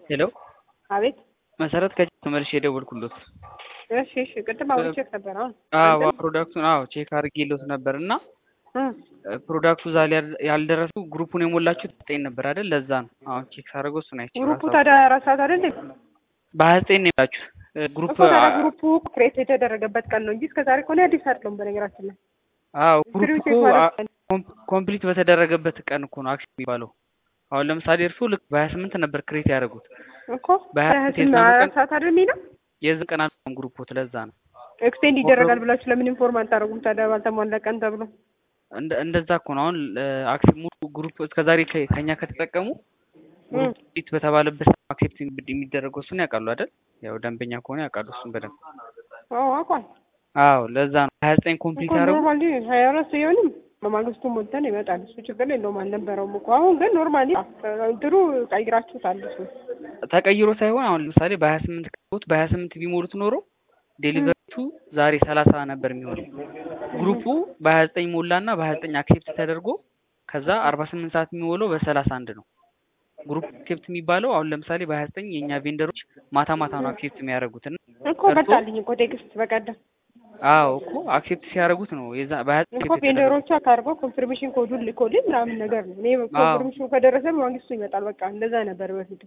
ሄሎ አቤት መሰረት ከቼክ ተመልሼ የደወልኩሎት እሺ እሺ ቅድም አውርቼክ ነበር አሁን አዎ ፕሮዳክቱን አዎ ቼክ አድርጌሎት ነበር እና ፕሮዳክቱ እዛ ላይ ያልደረሱ ግሩፑን የሞላችሁት ዘጠኝ ነበር አይደል? ለዛ ነው አሁን ቼክ ሳደርገው እሱን አይቼ ግሩፑ ታዲያ አራት ሰዓት አይደል በሀያ ዘጠኝ ነው የላችሁት ግሩፕ እኮ ታዲያ ግሩፑ ክሬት የተደረገበት ቀን ነው እንጂ እስከ ዛሬ ከሆነ አዲስ አይደለም በነገራችን ላይ አዎ ግሩፕ ትሪው እኮ ቼክ ማለት ኮምፕሊት በተደረገበት ቀን እኮ ነው አክሽን የሚባለው። አሁን ለምሳሌ እርሱ ልክ በሀያ ስምንት ነበር ክሬት ያደረጉት እኮ በሀያ በሀያ ስምንት ስምንት የዛኑ አራት ቀን ሰዓት አይደል የሚለው የዚህ ቀን አልሆነም ግሩፖት ለዛ ነው ኤክስቴንድ ይደረጋል ብላችሁ ለምን ኢንፎርም አታደርጉም ታዲያ ባልተሟላ ቀን ተብሎ እንደ እንደዛ እኮ ነው። አሁን አክሴፕት ሙሉ ግሩፕ እስከዛሬ ከ- ከኛ ከተጠቀሙ ግሩፕ ፊት በተባለበት አክሴፕት የሚደረገው እሱን ያውቃሉ አይደል? ያው ደንበኛ ከሆነ ያውቃሉ እሱን በደንብ። አዎ አውቋል አዎ ለዛ ነው ሀያ ዘጠኝ ኮምፕሊት እኮ ያደረጉ ኖርማሊ ሀያ አራት ሲሆንም በማግስቱ ሞልተን ይመጣል እሱ ችግር የለውም አልነበረውም እኮ አሁን ግን ኖርማሊ እንትኑ ቀይራችሁታል እሱ ተቀይሮ ሳይሆን አሁን ለምሳሌ በሀያ ስምንት ከቦት በሀያ ስምንት ቢሞሉት ኖሮ ዴሊቨሪቱ ዛሬ ሰላሳ ነበር የሚሆነው። ግሩፑ በሀያ ዘጠኝ ሞላና በሀያ ዘጠኝ አክሴፕት ተደርጎ ከዛ አርባ ስምንት ሰዓት የሚሞላው በሰላሳ አንድ ነው። ግሩፕ አክሴፕት የሚባለው አሁን ለምሳሌ በሀያ ዘጠኝ የእኛ ቬንደሮች ማታ ማታ ነው አክሴፕት የሚያደርጉት እና እኮ መጣልኝ እኮ ቴክስት በቀደም አዎ እኮ አክሴፕት ሲያደርጉት ነው የዛ በሀያ ዘጠኝ እኮ ቬንደሮቹ አካርገው ኮንፊርሜሽን ኮዱን ልኮልኝ ምናምን ነገር ነው። እኔ ኮንፊርሜሽኑ ከደረሰ በማግስቱ ይመጣል። በቃ እንደዛ ነበር በፊት።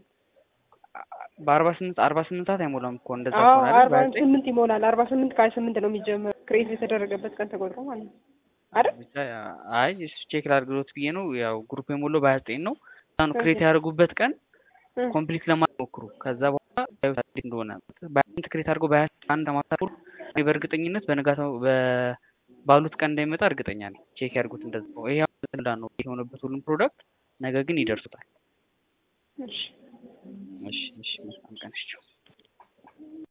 በአርባ ስምንት አርባ ስምንት ሰዓት አይሞላም እኮ እንደዛ አዎ ከሆነ አይደል? አርባ በሀያ ዘጠኝ ስምንት ይሞላል። አርባ ስምንት ከሀያ ስምንት ነው የሚጀምር ክሬት የተደረገበት ቀን ተቆጥሮ ማለት ነው አይደል? ብቻ አይ እሱ ቼክ ላድርግሎት ብዬ ነው። ያው ግሩፕ የሞላው በሀያ ዘጠኝ ነው። እዛ ነው ክሬት ያደርጉበት ቀን እም። ኮምፕሊት ለማድረግ ሞክሩ። ከዛ በኋላ ያዩት እንዴት እንደሆነ በሀያ ስምንት ክሬት አድርገው በሀያ አንድ ማታሩ እኔ በእርግጠኝነት በነጋታው በ- ባሉት ቀን እንዳይመጣ እርግጠኛ ነኝ። ቼክ ያድርጉት እንደዛ ነው። ይሄ አሁን እንዳ ነው የሆነበት ሁሉም ፕሮዳክት ነገ ግን ይደርሱታል። እሺ እሺ እሺ መልካም ቀን እሺ